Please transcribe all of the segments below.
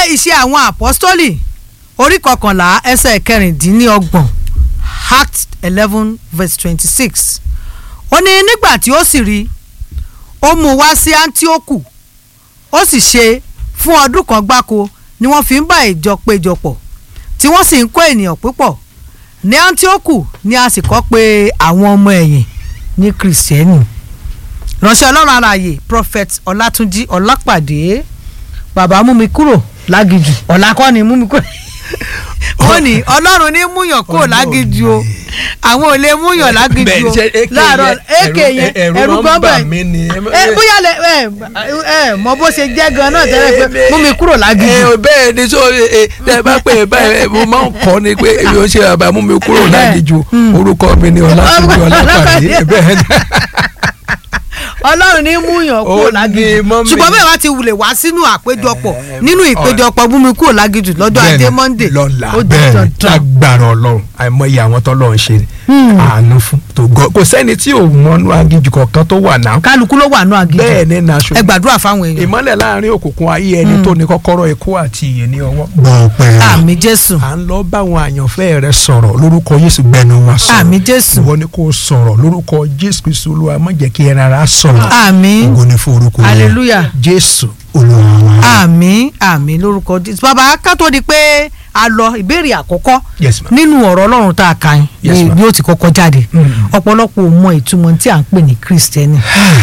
iṣẹ́ àwọn àpọ́stólì orí kọkànlá ẹsẹ̀ kẹrìndínlọ́gbọ̀n act eleven verse twenty six ó ní nígbà tí ó sì rí ó mú wá sí antioku ó sì ṣe fún ọdún kan gbáko ni wọ́n fi ń bá ìjọ péjọpọ̀ tí wọ́n sì ń kó ènìyàn púpọ̀ ní antioku ni a sì kọ́ pé àwọn ọmọ ẹ̀yìn ní kìrìsìtẹ́nì ránṣẹ́ ọlọ́run alààyè prophet ọlátúnjí ọlápàdé bàbá mú mi kúrò lágìjù ọ̀la kọ́ ni mú mi kúrò wọ́n ní ọlọ́run ní múyàn kúrò lágìjù o àwọn ò lè múyàn lágìjù o láàárọ̀ èké yẹn ẹ̀rù gan bẹ̀ ẹ bóyá lẹ ẹ ẹ mọ bó ṣe jẹ́ gan náà tẹ́lẹ̀ pé mú mi kúrò lágìjù. ẹ bẹ́ẹ̀ ni so ẹ ẹ bá pè é báyìí mo máa ń kọ́ ni pé èmi ò ṣe bàbá mú mi kúrò lágìjù orúkọ mi ni ọlátúnjí ọlápàdé bẹ́ẹ̀ ni ọlọ́run ní múyàn kúrò Ó lágìjù ní mọ́mì. ṣùgbọ́n bẹ́ẹ̀ wá ti wulẹ̀ wá sínú àpéjọpọ̀ nínú ìpéjọpọ̀ búmi kúrò lágìjù lọ́jọ́ ajé monday lọ́la ó di bẹ́ẹ̀ dandan. lágbára ọlọ́run àìmọye àwọn tọ́lọ́ ń ṣe àánú fún tó gọ kò sẹ́ni tí ò mọ́nú agíjù kankan tó wà náà kálukú ló wà nù àgìjù bẹ́ẹ̀ ni naṣọ ẹ gbàdúrà fáwọn èèyàn ìmọ́lẹ̀ láàrin òkùnkùn ayé ẹni tó ní kọ́kọ́rọ́ ikú àti ìyè ní ọwọ́. gbọ̀pẹ̀ àmì jésù à ń lọ báwọn àyànfẹ́ rẹ sọ̀rọ̀ lórúkọ Jésù gbẹnu wa sọ̀rọ̀ àmì jésù ìwọ ni kò sọ̀rọ̀ lórúkọ Jésù Kristu Olúwa má jẹ́ kí ẹran ara sọ̀rọ̀ àmì ògo ni fún orúkọ rẹ̀. hallelujah Jésù olúwa wa. àmì àmì lórúkọ jésù bàbá ká tó di pé a lọ ìbéèrè àkọ́kọ́ Yes, ma'am. nínú ọ̀rọ̀ ọlọ́run tá a kà yín Yes, ni ma'am. bí ó ti kọ́kọ́ jáde Mm. ọ̀pọ̀lọpọ̀ ò mọ ìtumọ̀ tí à ń pè ní kristẹni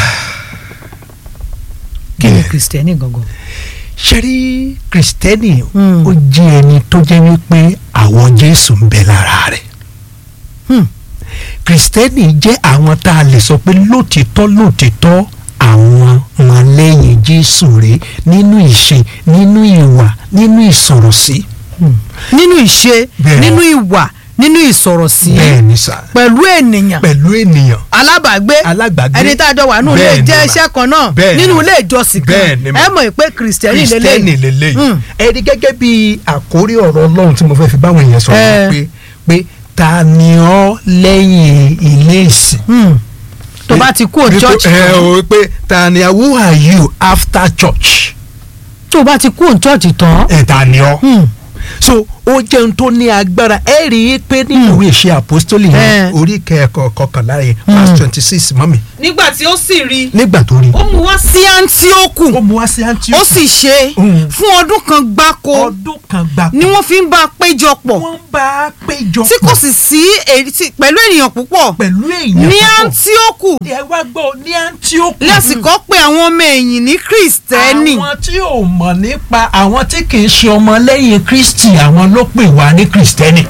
kí ni Yeah. kristẹni gangan. ṣe rí kristẹni Mm. ó jẹ́ ẹni tó jẹ́ wípé àwọn jésù ń bẹ lára rẹ̀ Hmm. kristẹni jẹ́ àwọn tá a lè sọ pé lótìtọ́ lótìtọ́ àwọn ọmọlẹ́yìn jésù rèé nínú ìṣe nínú ìwà nínú ìsọ̀rọ̀sí. nínú ìṣe Bẹ́ẹ̀. nínú ìwà nínú ìsọ̀rọ̀sí bẹ́ẹ̀ ni sà pẹ̀lú ènìyàn pẹ̀lú ènìyàn alábàágbé alágbàgbé ẹni tá a jọ wà nínú ilé Bẹ́ẹ̀ ni jẹ́ mà. iṣẹ́ kan náà Bẹ́ẹ̀ ni nínú mà. ilé ìjọsìn Bẹ́ẹ̀ kan ni mà. ẹ mọ̀ pé kristẹni kristẹni lélẹ́yìn lélẹ́yìn Mm. ẹni gẹ́gẹ́ bí àkórí ọ̀rọ̀ ọlọ́run tí mo fẹ́ fi báwọn èèyàn sọ̀rọ̀ Eh. ni pé pé ta ni ọ́ lẹ́yìn ilé ìsìn. Hmm. tó bá ti kú ò church ẹ o pé ta ni who are you after church. tó bá ti kú ò church tán ẹ ta ni ọ́. Hmm. so ó jẹun tó ní agbára ẹ rí i pé nínú ìwé ìṣe àpọ́stólì yẹn Eh. orí kẹ́ẹ̀kọ́ kọkànlá yẹn verse twenty six mọ́mi nígbà tí ó sì rí nígbà tó rí. ó mú wá sí antioku ó mú wá sí Antioch. ó sì ṣe Mm. fún ọdún kan gbáko ọdún kan gbà ni wọ́n fi ń bá a péjọpọ̀ wọ́n bá a péjọ tí kò sì sí èyí tí- pẹ̀lú ènìyàn púpọ̀ pẹ̀lú èèyàn ní púpọ̀. antioku ẹ wá gbọ́ ní Antioch. lásìkò pé àwọn ọmọ ẹ̀yìn ní kristẹni àwọn tí ò mọ̀ nípa àwọn tí kì í ṣe ọmọlẹ́yìn Kristi àwọn ló pè wá ní Kristẹni.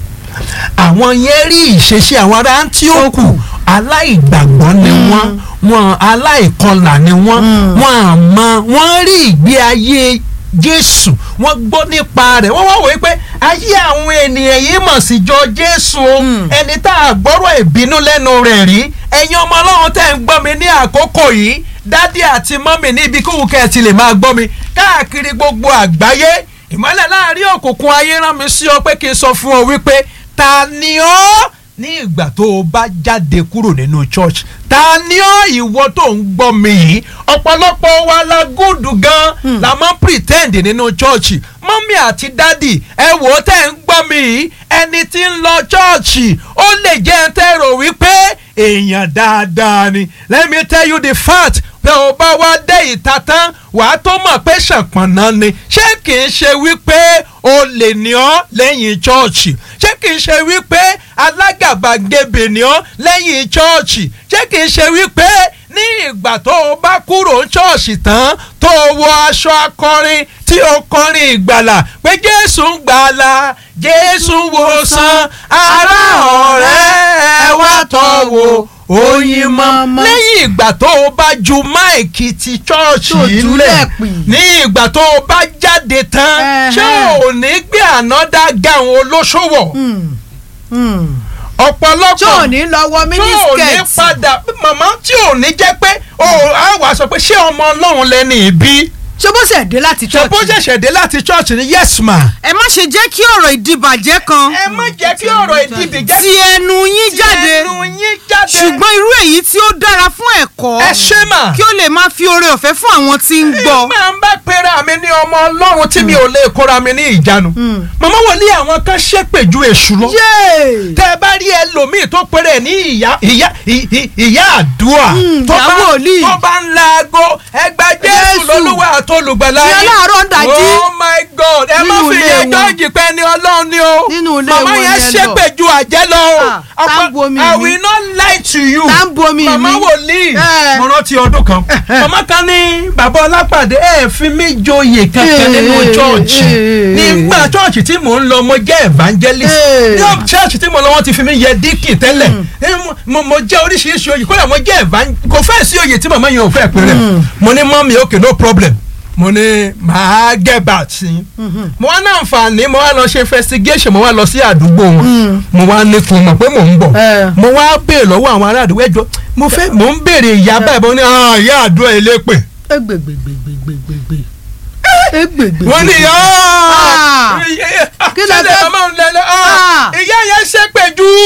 àwọn yẹn rí ìṣesí àwọn ará Antioch aláìgbàgbọ́ ni wọ́n wọn aláìkọlà ni wọ́n wọn àmọ́ wọ́n rí ìgbé ayé Jésù wọ́n gbọ́ nípa rẹ̀ wọ́n wá wòye pé ayé àwọn ènìyàn yìí mọ̀ sí jọ Jésù o ẹni tá a gbọ́rọ̀ ìbínú lẹ́nu rẹ̀ rí ẹ̀yin ọmọ Ọlọ́run tẹ́ ń gbọ́ mi ní àkókò yìí dádì àti mọ́mì ní ibi kóhùn kẹ́ ẹ ti lè máa gbọ́ mi káàkiri gbogbo àgbáyé ìmọ́lẹ̀ láàrin òkùnkùn ayé rán mi sí ọ pé kí n sọ fún ọ wípé ta ni ọ́ ní ìgbà tó o bá jáde kúrò nínú church ta ni ọ́ ìwọ tó ń gbọ́ mi yìí ọ̀pọ̀lọpọ̀ wa la gúdù gan la máa ń pretend nínú church mọ́mí àti dádì ẹ wò ó tẹ́ ń gbọ́ mi yìí ẹni tí ń lọ church ó lè jẹ́ ẹ tẹ́ rò wípé èèyàn dáadáa ni let me tell you the fact pé o bá wá dé ìta tán wàá tó mọ̀ pé ṣàpọ̀nà ni ṣé kì í ṣe wípé o lè ní ọ́ lẹ́yìn chọ́ọ̀chì ṣé kì í ṣe wípé alágàbàgebè ní ọ́ lẹ́yìn chọ́ọ̀chì ṣé kì í ṣe wípé ní ìgbà tó o bá kúrò ní chọ́ọ̀chì tán tó o wọ aṣọ akọrin tí o kọrin ìgbàlà pé jésù ń gbàlà jésù wòsàn ará ọ̀rẹ́ ẹ wá tọ́ wo oyin mọ́ lẹ́yìn ìgbà tó o bá ju máìkì ti chọ́ọ̀chì Tó yìí jùlẹ̀ lẹ̀ pì. ní ìgbà tó o bá jáde tán ṣé Ẹhẹ́. ò ní gbé ànádá gáwọn olóṣòwò ọ̀pọ̀lọpọ̀ tí ò ní lọ wọ tí ò ní mínísíkẹ̀tì padà màmá tí ò ní jẹ́ pé o á wàá sọ pé ṣé ọmọ ọlọ́run lẹ́ni ìbí ṣé bó ṣe dé láti ṣe bó church ṣẹ̀ṣẹ̀ dé láti church ni yes ma. ẹ má ṣe jẹ́ kí ọ̀rọ̀ ìdìbàjẹ́ kan ẹ má jẹ́ kí ọ̀rọ̀ ìdìbì jẹ́ ti ẹnu yín ti jáde ẹnu yín jáde ṣùgbọ́n irú èyí tí ó dára fún ẹ̀kọ́ ẹ ṣé mà. kí ó lè máa fi oore ọ̀fẹ́ fún àwọn tí ń gbọ́ máa ń bá pera mi ní ọmọ ọmọ ọlọ́run tí mi ò lè kóra mi ní ìjánu Mm. màmá wòlíì àwọn kan ṣépè ju èṣù lọ yéè tẹ ẹ bá rí ẹlòmíì tó péré ní ìyá ìyá ì- ì- ìyá àdúrà Mm, tó ìyá bá wòlíì. tó bá ń laago ẹgbà jésù Jésù. lolúwa àtolùgbàlà Ìyá yín. láàárọ̀ ń dájí. oh my god ẹ má Nínú fi ilé yẹn wọn. jọ́ọ̀jì pé ni ọlọ́run ni o Nínú ilé màmá wọn yẹn yẹn ṣépè ju àjẹ́ lọ o Ah, tá ń Ọ̀pọ̀- bu omi I mi. will not lie to you Tá ń bu omi màmá mi. wòlíì Eh. mo rántí ọdún kan màmá kan ní bàbá ọlápàdé ẹ fi mí joyè kankan Eh, nínú eh, chọ́ọ̀chì eh, nígbà chọ́ọ̀chì tí mò ń lọ mo jẹ́ evangelist Eh. ní chọ́ọ̀chì tí mo lọ wọ́n ti fi mí yẹ díkì tẹ́lẹ̀ Eh, mo- mo mo jẹ́ oríṣiríṣi oyè kódà mo jẹ́ evangelist kò fẹ́ sí oyè tí màmá yẹn ò fẹ́ pé rẹ̀ mo ní mọ́mí okay no problem mo ní màá get back sí i mo wá náà fàní mo wá lọ ṣe investigation mo wá lọ sí àdúgbò wọn mo wá ní fún un mọ̀ pé mò ń bọ̀ Eh. mo wá béèrè lọ́wọ́ àwọn ará àdúgbò ẹjọ́ mo fẹ́ mo ń béèrè ìyá báyìí mo ní "Ah, ìyá àdúrà elépè egbègbègbègbègbègbè egbègbè. wọ́n ní Ah. Kí lẹ kílẹ̀ fẹ́- màmá ń lẹ́lẹ́ Ah. ìyá yẹn ṣépè jù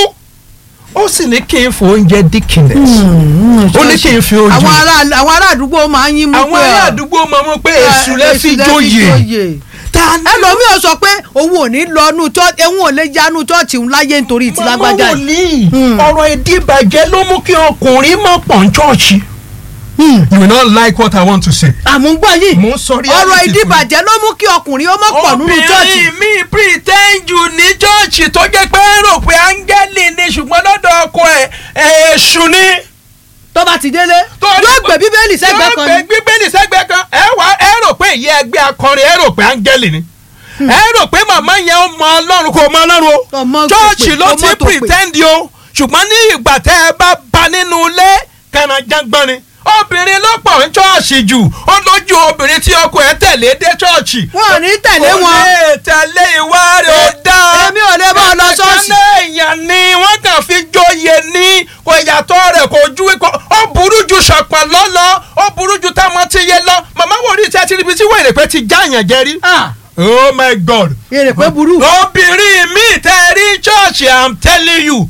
ó sì ní kí n fò oúnjẹ dickiness ó ní kí n fi ojú àwọn ará àwọn ará àdúgbò máa ń yín mú pé àwọn ará àdúgbò máa mọ̀ pé èṣù lè fi jóyè ta ni ẹlòmíì ò sọ pé òun ò ní lọ nú chọ́ọ̀chì òun ò lè jánu chọ́ọ̀chì òun láyé nítorí ti màmá lágbájá yìí. wòlíì Hmm. ọ̀rọ̀ ìdíbàjẹ́ ló mú kí ọkùnrin mọ̀ pọ̀ ń chọ́ọ̀chì. you will not like what I want to say. àmúgbọ́ yìí mo ń sọ ọ̀rọ̀ reality fún ìdíbàjẹ́ ló mú kí ọkùnrin ó mọ̀ pọ̀ nínú chọ́ọ̀chì. obìnrin mi pretend jù ní chọ́ọ̀chì tó jẹ́ pé ń rò pé áńgẹ́lì ni ṣùgbọ́n lọ́dọ̀ ọkọ ẹ̀ èṣù ni. tó bá ti délé yóò gbé bíbélì sẹ́gbẹ̀ẹ́ kan yóò ni. gbé bíbélì sẹ́gbẹ̀ẹ́ kan ẹ wá ẹ rò pé ìyá ẹgbẹ́ akọrin ẹ rò pé áńgẹ́lì ni ẹ rò pé màmá yẹn ó mọ ọlọ́run kò mọ ọlọ́run o Ọmọ tó chọ́ọ̀chì pè, ló ọmọ ti tó pè. pretend o ṣùgbọ́n ní ìgbà tẹ́ ẹ bá ba nínú ilé kànáńjágbọ́n ni obìnrin ló pọ̀ ń chọ́ọ̀chì jù ó lójú obìnrin tí ọkọ ẹ̀ tẹ̀lé dé chọ́ọ̀chì wọn ò ní tẹ̀lé wọn. ó lè tẹ̀lé ìwà rẹ̀ ó dáa èmi ò lè bá ọ lọ ṣọ́ọ̀ṣì. ẹ̀ka èèyàn ni wọ́n kàn fi joyè ní kò ìyàtọ̀ rẹ̀ kò ju kò ó burú ju ṣọ̀pọ̀ lọ́lọ́ ó burú ju táwọn ti yé lọ màmá wò ní tẹ́tí níbi tí wèrè pé ti jáàyàn jẹ rí. Ah, oh my god èrè pé burú. obìnrin mi tẹ́ rí church i'm telling you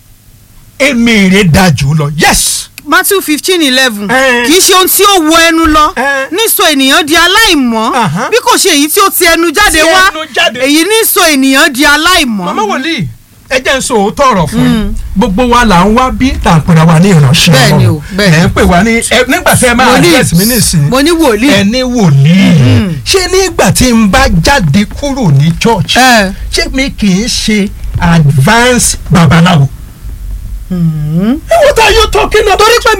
èmi rè dájú lọ yes. Matthew fifteen eleven Eh. kì í ṣe ohun tí ó wọ ẹnu lọ Eh. nísọ ènìyàn di aláìmọ́ Aha. bí kò ṣe èyí tí ó ti ẹnu jáde Ti wá ẹnu jáde. èyí nísọ ènìyàn di aláìmọ́. màmá wòlíì ẹ jẹ́ n sọ òótọ́ ọ̀rọ̀ fún yín gbogbo wa là ń wá bí là ń pèrè wa ní ìránṣẹ́ Bẹ́ẹ̀ni o, Ọlọ́run. bẹ́ẹ̀ni. ẹ̀ ń pè wá ní ẹ- nígbà tí ẹ máa Wòlíì. address mi nísìnyí mo ní wòlíì. ẹni wòlíì ṣé nígbà tí n bá jáde kúrò ní church Eh. ṣé mi kì í ṣe advance babaláwo. what are you talking about. torí pé